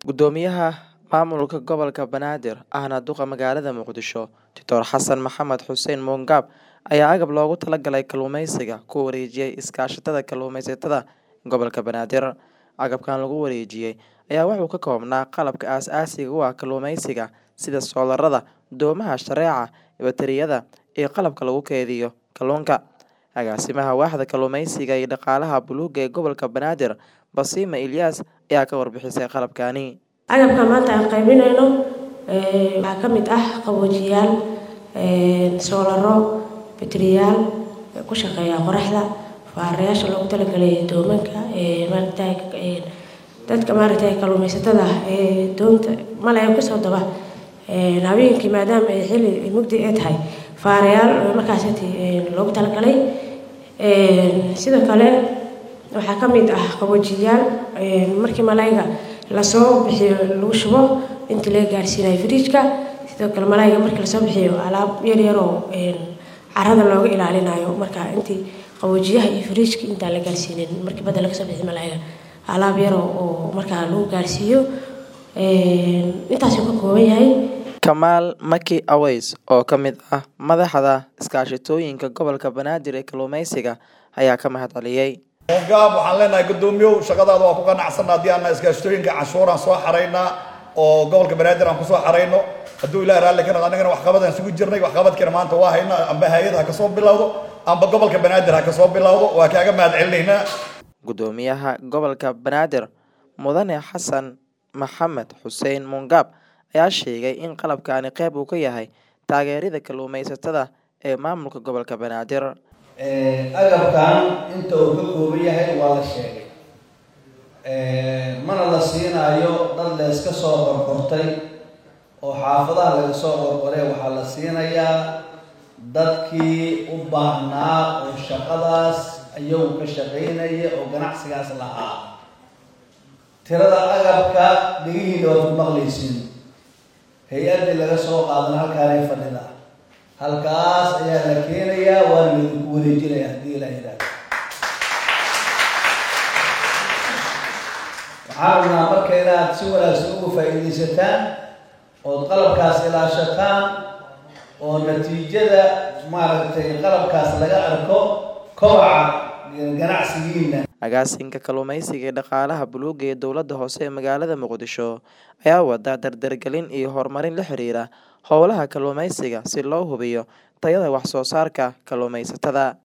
Guddoomiyaha Maamulka Gobolka Banaadir ahna duqa magaalada Muqdisho, Dr Xasan Maxamed Xuseen Muungab ayaa agab loogu talagalay kalluumeysiga ku wareejiyay iskaashatada kalluumeysatada gobolka Banaadir. Agabkan lagu wareejiyay ayaa wuxuu ka koobnaa qalabka aasaasiga u ah kalluumeysiga sida soolarada, doomaha shareeca, batariyada, iyo qalabka lagu kaydiyo kalluunka. Agaasimaha Waaxda Kalluumeysiga iyo Dhaqaalaha Buluugga ee gobolka Banaadir, Basima Ilyas ayaa ka warbixisay qalabkani. agabka maanta aan qaybinayno ee, waxaa ka mid ah qaboojiyaal ee, soolaro bateriyaal ee ku shaqeeya qoraxda faareyaasha loogu talagalay doomanka ee maaragtay ee, dadka maaragtay kalluumeysatada ah ee doonta malaya kusoo daba ee, habeenkii maadaama ay xilli mugdi ay tahay faareyaal oo markaasiti ee, loogu talagalay ee, sidoo kale waxaa ka mid ah qaboojiyaal ee, markii malayga lasoo bixiyo lagu shubo intii laga gaarsiinayo fridge-ka sidoo kale malayga markii lasoo bixiyo alaab yar yar oo ee, carrada looga ilaalinayo marka intii qaboojiyaha iyo fridge-ka intaan la gaarsiinin markii badda laga soo bixiyo malayga alaab yar oo oo markaa lagu gaarsiiyo ee, intaasuu ka kooban yahay Kamaal Maki Aweys oo ka mid ah madaxda iskaashatooyinka gobolka Banaadir ee kalluumeysiga ayaa ka mahadceliyay. gaab waxaan leenahay guddoomiyow shaqadaada waa ku qanacsanna haddii aan iskaashatooyinka canshuuraan soo xaraynaa oo gobolka banaadir aan kusoo xarayno hadduu ilaah raalli ka noqdo annagana waxqabadaan sugu jirnay waxqabadkiina maanta waa haynaa amba hay-ad ha kasoo bilowdo amba gobolka banaadir ha kasoo bilowdo waa kaaga mahad celinaynaa Guddoomiyaha gobolka Banaadir Mudane Xasan Maxamed Xuseen Muungab ayaa sheegay in qalabkani qayb uu ka yahay taageerida kalluumeysatada ee maamulka gobolka Banaadir. Ee, agabkan inta uu ka kooban yahay waa la sheegay Ee, mana la siinaayo dad la iska soo qorqortay oo xaafadaha laga soo qorqoray waxaa la siinayaa dadkii u baahnaa oo shaqadaas ayagu ka shaqaynaya oo ganacsigaas lahaa tirada agabka dhigihiina waad ku maqlaysiin hay-addii laga soo qaadana halkaanay fadhida halkaas ayaa la keenayaa waana laidinku wareejinaya haddii la yidhaahdo waxaan rabnaa marka inaad si wanaagsan uga faa'iidaysataan ood qalabkaas ilaashataan oo natiijada maaragtay qalabkaas laga arko kobaca ganacsigiina Agaasinka kalluumeysiga iyo dhaqaalaha buluugga ee dowladda hoose ee magaalada Muqdisho ayaa wada dardargelin iyo horumarin la xiriira howlaha kalluumeysiga si loo hubiyo tayada wax soo saarka kalluumeysatada.